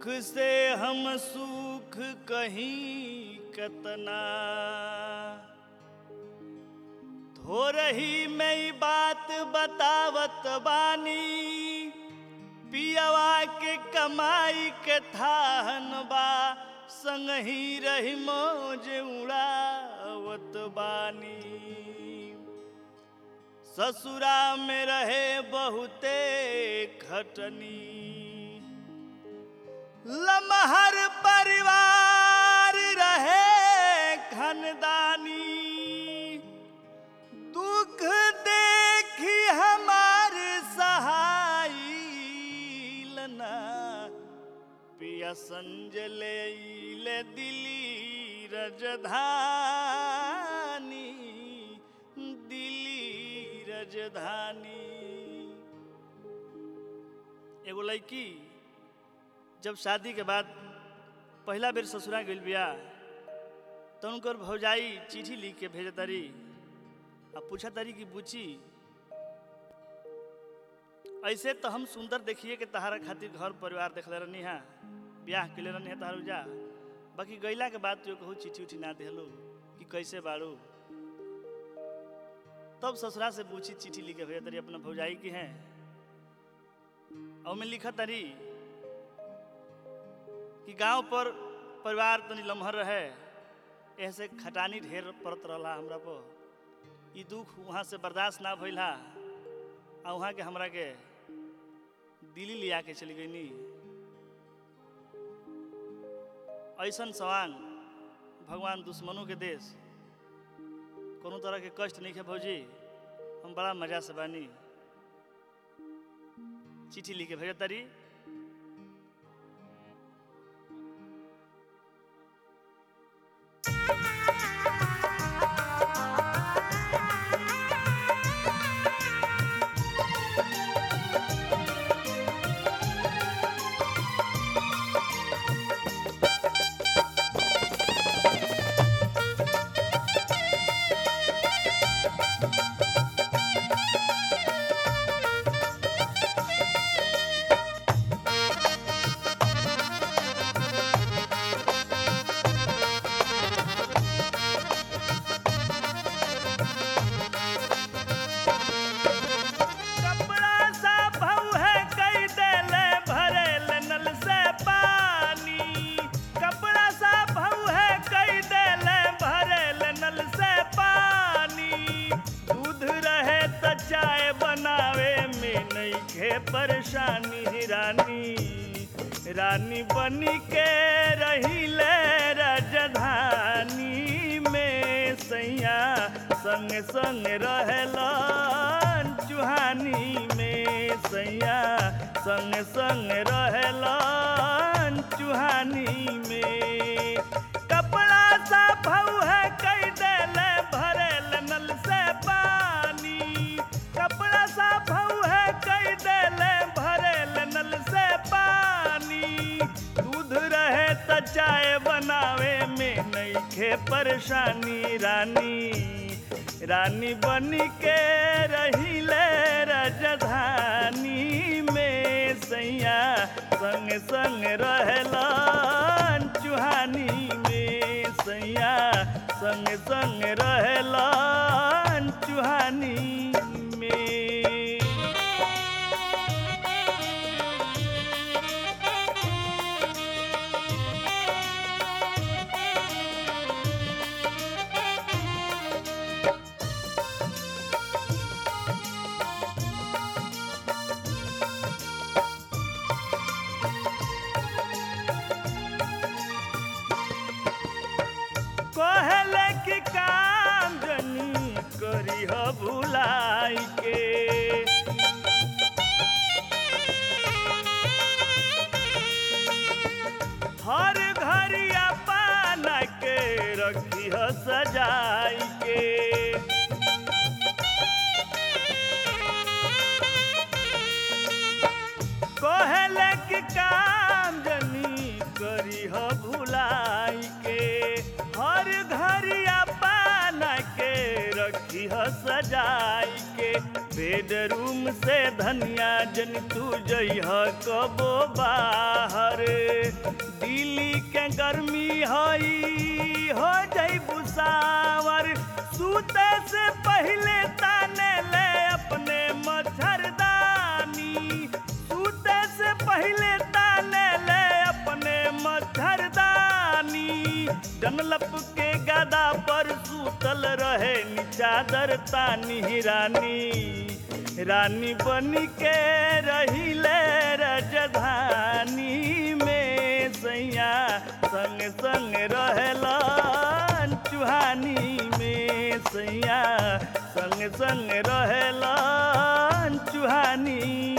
दुख से हम सुख कहीं कतना थोरही में ही बात बतावत बानी पियवा के कमाई के थाहन बा संग ही रही मौज उड़ावत बानी ससुरा में रहे बहुते खटनी लमहर परिवार रहे खनदानी दुख देखी हमार सहाय लना पिया संजले ले दिली रजधानी दिली रजधानी एगो लड़की जब शादी के बाद पहला बेर ससुरा गइल बिया तो उनकर भौजाई चिट्ठी लिख के भेज तारी आ पूछा तारी कि बुची ऐसे तो हम सुंदर देखिए कि तहारा खातिर घर परिवार देखले रहनी हा ब्याह के रहनी है तहार जा बाकी गैला के बाद तो कहू चिट्ठी उठी ना देहलो कि कैसे बाड़ू तब ससुरा से पूछी चिट्ठी लिख के भेज तारी अपना भौजाई की हैं और में लिखा तारी कि गांव पर परिवार तनी लम्हर रहे ऐसे खटानी ढेर पड़त रहा हमरा पर ई दुख वहाँ से बर्दाश्त ना भइल हा आ वहाँ के हमरा के दिल्ली लिया के चली गई ऐसन सवांग भगवान दुश्मनों के देश कोनो तरह के कष्ट नहीं है भौजी हम बड़ा मजा से बानी चिट्ठी लिख के भेजत तारी कपड़ा सा भऊ है कई देले भरेल नल से पानी कपड़ा सा भऊ है कई देले भरेल नल से पानी दूध रहे त चाय बनावे में नहीं खे परेशानी रानी रानी बनी के रही ले राजधानी में सैया संग संग रहेलन चुहानी में सैया संग संग रहेलन चुहानी में कपड़ा सा भऊ है कई देले भरेल नल से पानी कपड़ा सा भऊ है कई देले भरेल नल से पानी दूध रहे त चाय बनावे में नहीं खे परेशानी रानी रानी बनी के रही ले राजधानी में सैया संग संग रहलन चुहानी में सैया संग संग रहलन चुहानी में कहले कि काम जनी करी ह भुलाई के हर घरिया पाना के रखी ह सजाई के कहले कि काम जनी करी ह भुलाई के हर घरिया पाना के रखी ह सजाई के बेडरूम से धनिया जन तू जइह कबो बाहर दिल्ली के गर्मी हई हो जई बुसावर सूते से पहले ताने ले अपने मच्छरदानी सूते से पहले ताने ले अपने मच्छरदानी डनलप के गदा पर सूतल रहे नी चादर तानी रानी रानी बनी के रहिले रजधानी में सैया संग संग रहेलन चुहानी में सैया संग संग रहेलन चुहानी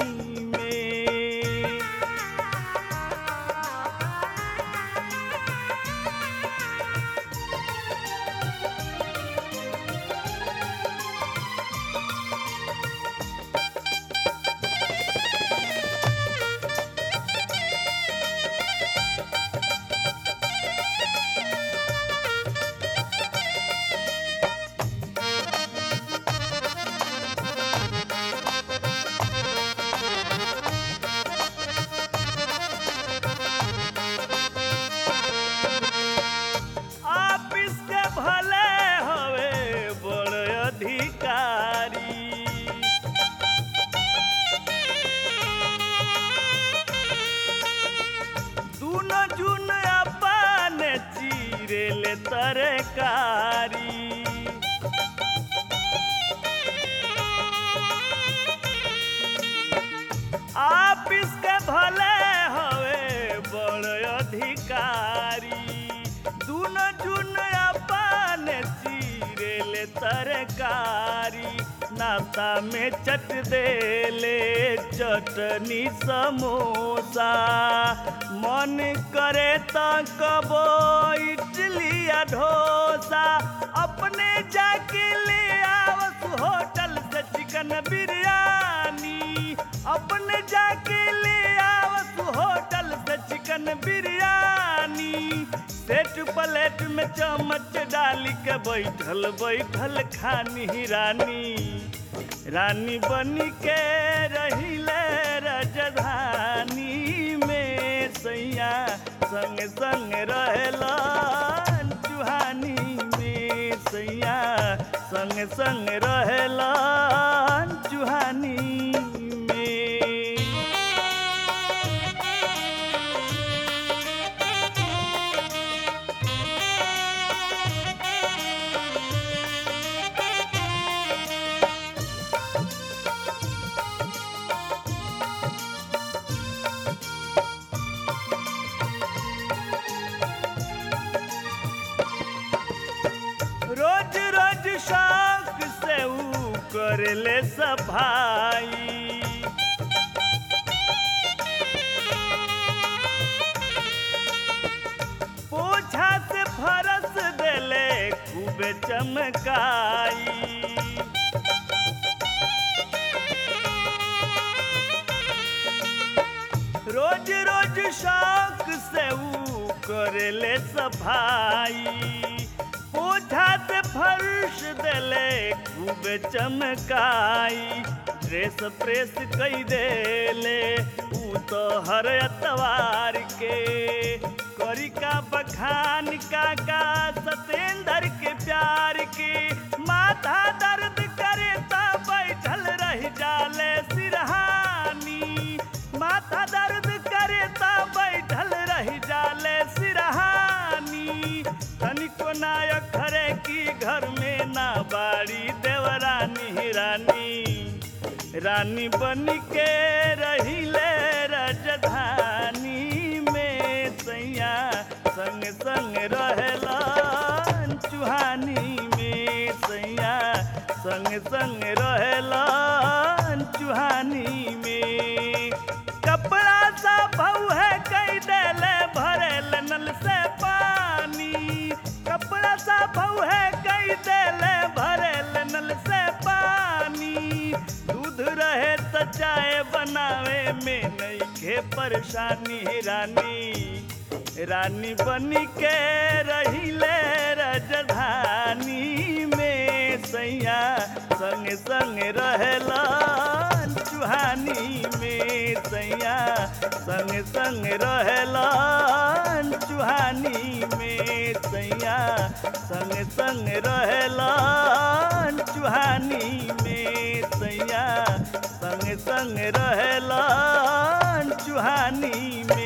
में ऑफिस के भले हवे बड़ अधिकारी दूनो जुन अपन चीरे ले तरकारी ऑफिस के भले हवे बड़ अधिकारी दूनो जुन अपन चीरे ले तरकारी नाश्ता में चट देले चटनी समोसा मन करे त कबो इडली या डोसा अपने जाके ले आवस होटल से चिकन बिरयानी अपने जाके ले आवस होटल से चिकन बिरयानी सेट प्लेट में चम्मच डाली के बैठल बैठल खानी रानी रानी बनी के रहिले रजधानी में सैया संग संग रहेलन चुहानी में सैया संग संग रहेलन चुहानी में रोज रोज शौक से ऊ करले सफाई पोछा से फरस देले खूब चमकाई रोज रोज शौक से ऊ करेले सफाई पोछा से फर्श देले खूब चमकाई ड्रेस प्रेस कई देले ऊ तो हर अतवार के करी का बखान का का सतेंद्र के प्यार के माथा दर्द करे ता बैठल रह जाले सिरहानी माथा दर्द करे ता बैठल रह जाले सिरहानी तनिको नायक खरे की घर में ना बाड़ी देवरानी रानी रानी बन के रहिले रजधानी में सैया संग संग रहेलन चुहानी में सैया संग संग रहेलन चुहानी में कपड़ा सा भऊ है कई देले भरेल नल से पानी कपड़ा सा भऊ है कई देले भरेल नल से पानी दूध रहे त चाय बनावे में नईखे परेशानी रानी रानी बनी के रहिले रजधानी में सैया संग संग रहेलन चुहानी में सैया संग संग रहेलन चुहानी में सैया संग संग रहेलन चुहानी में सैया संग संग रहेलन चुहानी में